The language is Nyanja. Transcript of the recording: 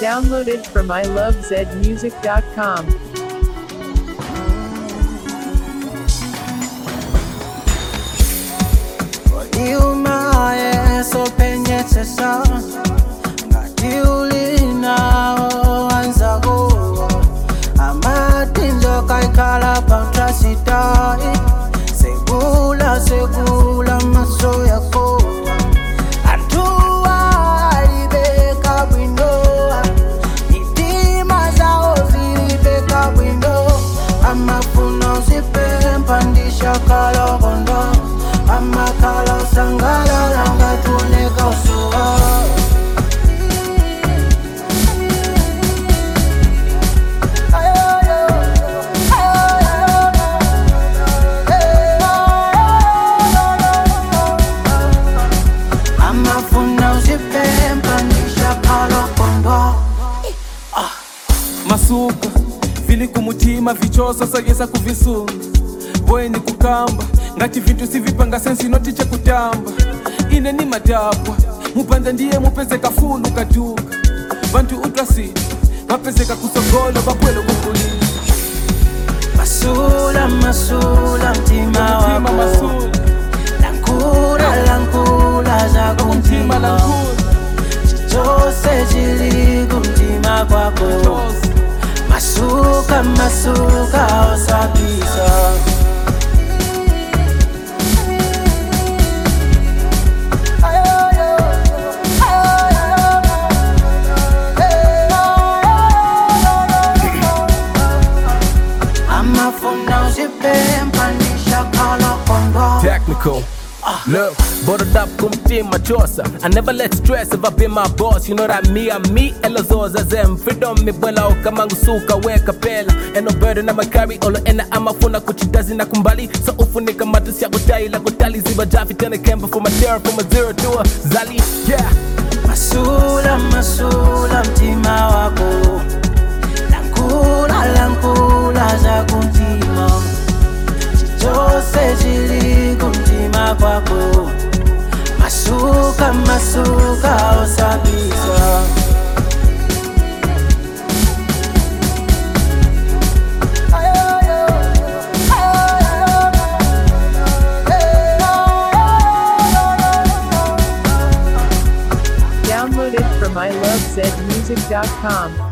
Downloaded from ilovezmusic.com. Iumaye sopenyetesa ngati ulinawo wanzako amatinzo kaikhala pamtrasitai segula segula maso yako antuwa alibeka bwino mitima zawo zilibeka bwino amafuna uzipempandisha kalokondo amakhala usangalala ngatuoneka usuwa amafuna uzipempandisha kalokondo masuka vili kumutima vichoso sagesa kuvisunga bweni kukamba ngati vintu sivipanga sensi notiche kutamba ine ni madabwa mupanda ndiye mupezeka fulu kaduka vantu utwasiti vapezeka kusogolo vapwelo kukulima masula masula mtima mtima wako masula lankula lankula zako mtima mtima lankulu chose chili kumtima kwako chose masuka masuka osabisa amafuna uzipempandisha kalokondo Technical. Look, bottled up kumtima chosa I never let stress ever be my boss You know that me and me elazoza zem Freedom mi bwela ukamangu suka weka pela And no burden I'ma carry Olo ena amafuna kuchidazi na kumbali So ufunika matusi ya kutai la kutali Ziba jafi tena kemba from a zero From a zero to a zali Yeah masula masula mtima wako lankula lankula za kumtima chose chili kumtima kwako masuka masuka osabisa Downloaded from ilovezmusic.com.